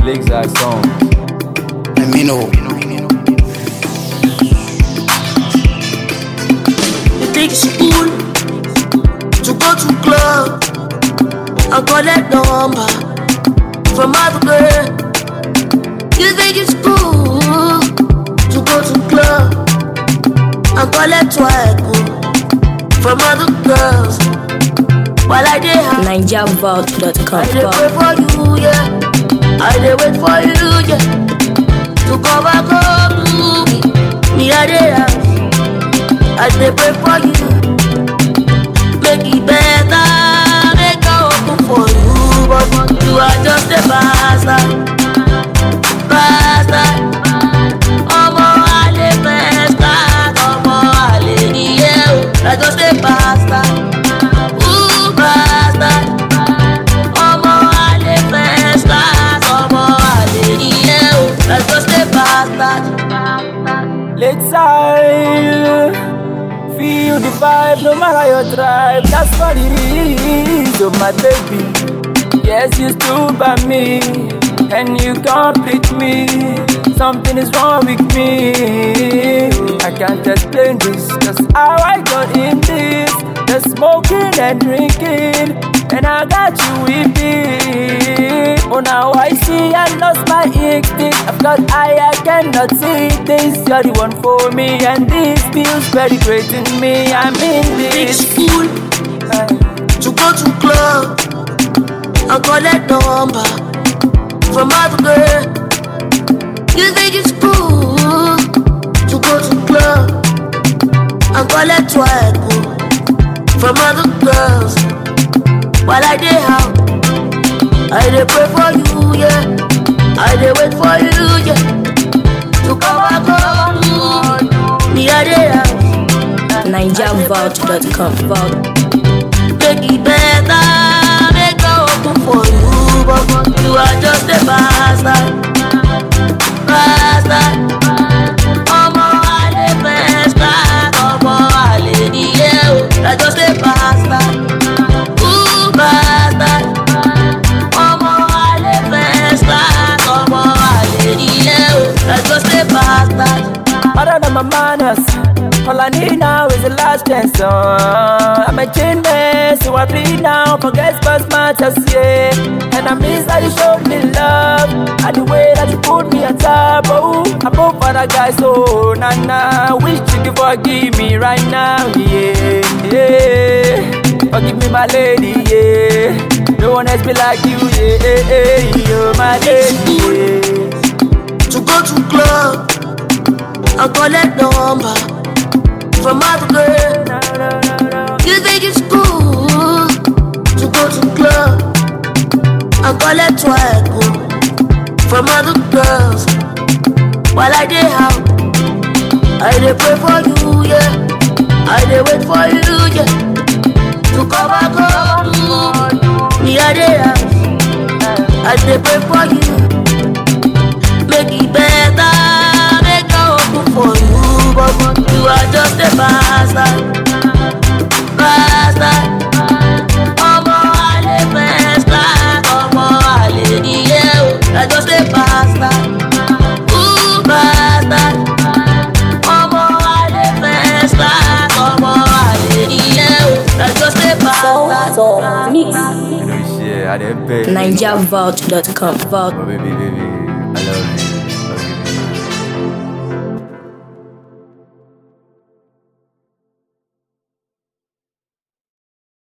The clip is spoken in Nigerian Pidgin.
Lakeside Songs. Let me know. You think it's cool to go to club and collect number from other girl? You think it's cool to go to club and collect swag from other girls while I dey high? I NigerVault.com. dey pray for you, yeah. I dey wait for you, yeah. To come back home to me, me I dey house. I dey pray for you, make it better, make I open for you, but you are just a bastard, bastard. Ọmọ àlè mẹ́ta, ọmọ àlè nìyẹn o, I just a bastard, ooh bastard. Ọmọ àlè mẹ́ta, ọmọ àlè nìyẹn o, I just a bastard. Lakeside, feel the vibe no matter your tribe. That's what it is, oh my baby. Yes, you stood by me, and you complete me. Something is wrong with me. I can't explain this, just how I got in this. The smoking and drinking, and I got you with me. Oh, now I see I lost my instinct. I've got eye, I cannot see this. You're the one for me, and this feels very great in me. I'm in It's this. cool to go to club and collect number from other girl. You think it's cool to go to club and collect swag from other girls while I dey out. I dey pray for you, yeah. I dey wait for you, yeah. To come back home, me I dey out. NigerVault.com. Vault. make it better, make I open for you, but you are just a bastard, bastard. Ọmọ àlè mẹ́ta, ọmọ àlè nìyẹn o, you are just a bastard, ooh bastard. Ọmọ àlè mẹ́ta, ọmọ àlè nìyẹn o, you are just a bastard. Other than my manners, all I need now is a last chance. Uh, I'm a chain man, so I bleed now. Forget past matters, yeah. And I miss how you showed me love, and the way that you put me on top. Oh, above other guys, oh, nah, nah. Wish you could forgive me right now, yeah, yeah. Forgive me, my lady, yeah. No one else be like you, yeah, yeah, yeah. You're my lady, yeah. to go to club and collect number from other girl. You think it's cool to go to club and collect swag from other girls while I dey out. I dey pray for you, yeah. I dey wait for you, yeah. To come back home, me I dey out. I dey pray for you. make it better, make I open for you, but you are just a bastard, bastard. Ọmọ àlè mẹ́ta, ọmọ àlè nìyẹn o, you are just a bastard, ooh bastard. Ọmọ àlè mẹ́ta, ọmọ àlè nìyẹn o, you are just a bastard. Mix. You know, shit, I didn't pay. NigerVault.com. Vault. Oh, baby, baby.